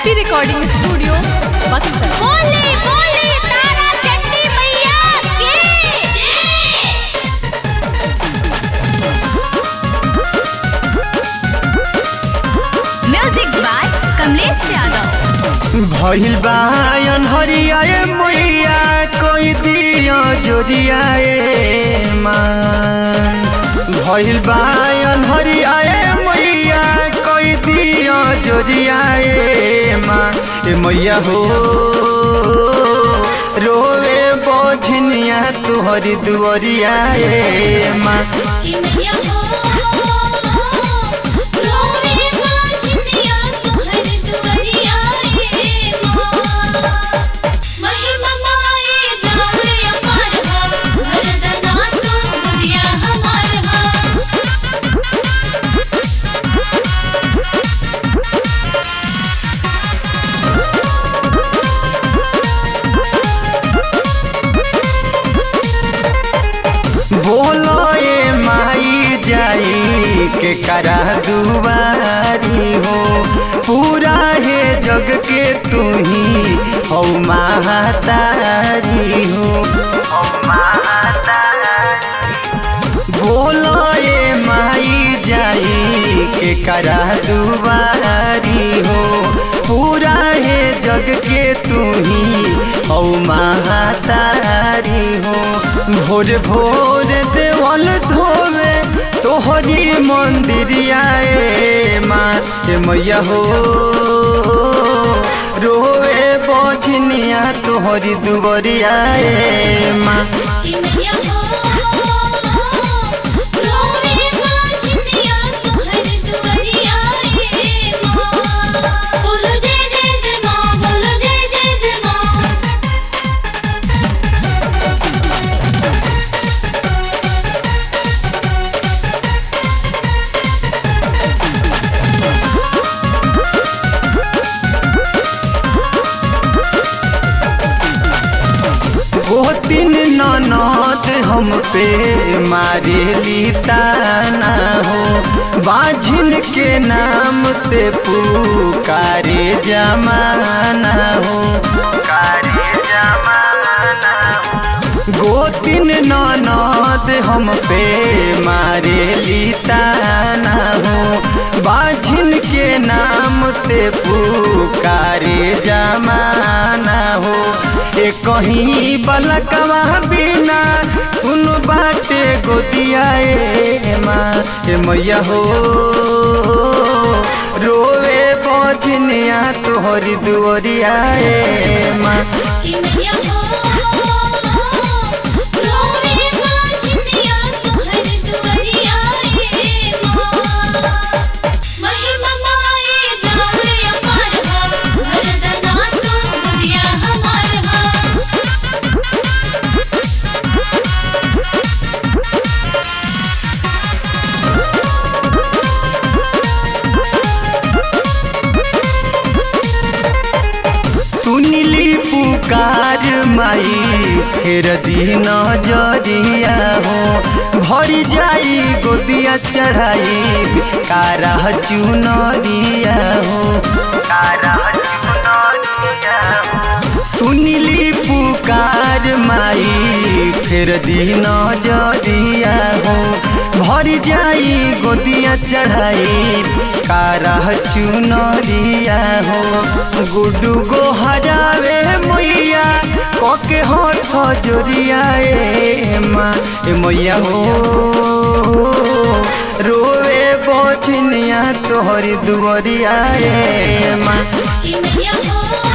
SP recording studio Buxar बोले बोले तारा चंडी मैया की जय म्यूजिक बाय कमलेश यादव भइल बा अनहरियाए मैया कोई दियो जोरियाए माँ भइल बा अनहरियाए मैया कोई दियो जोरियाए माँ ए मैया हो रोवे बोझनिया तुहरी दुआरियाए माँ कि मैया हो रोवे बाजनिया तोहर दुआरिया रे माँ महिमा माए दावे अपार हा वरदाना तो दुनिया हमार हा बोलो ए माई जाई के करा दुआरी हो पूरा है जग के तू ही हो महातारी हो बोलो ए माई जाई के करा दुआरी हो पूरा है जग के तू ही हो महातारी हो भोर भोर देवल धोवे तोहरी मंदिरिया ए माँ ए मैया हो रोवे बजनिया तोहरी दुबरिया ए माँ कि मैया हो रोवे बाजनिया तोहर दुआरिया रे माँ बोलो जय जय जय माँ बोलो जय जय जय माँ गोतिन ननद हम पे मारेली ताना हो बाझिन के नाम से पुकारे जमाना हो गोतिन ननद हम पे मारेली ताना हो बाझिन के नाम से पुकारे जमाना हो ए कहीं बलकवा बिना सुन बाटे गोदिया ए माँ ए मैया हो रोवे बजनिया तोहरी दुआरिया ए माँ कि मैया हो रोवे बाजनिया तोहर दुआरिया रे माँ महिमा माए दावे अपार हा वरदाना तो दुनिया हमार हा सुनिली पुकार माई फेर दिन जरिया हो भरी जाई गोदिया चढ़ाई कारा चुनरिया हो सुनिली पुकार माई फेर दिन जरिया हो भरी जाई गोदिया चढ़ाई कारा चुनरिया हो गुडू गो हरावे मैया कके हाथ जोरिया ए माँ ए मैया हो रोवे बचनिया तोहरी दुआरिया ए माँ कि मैया हो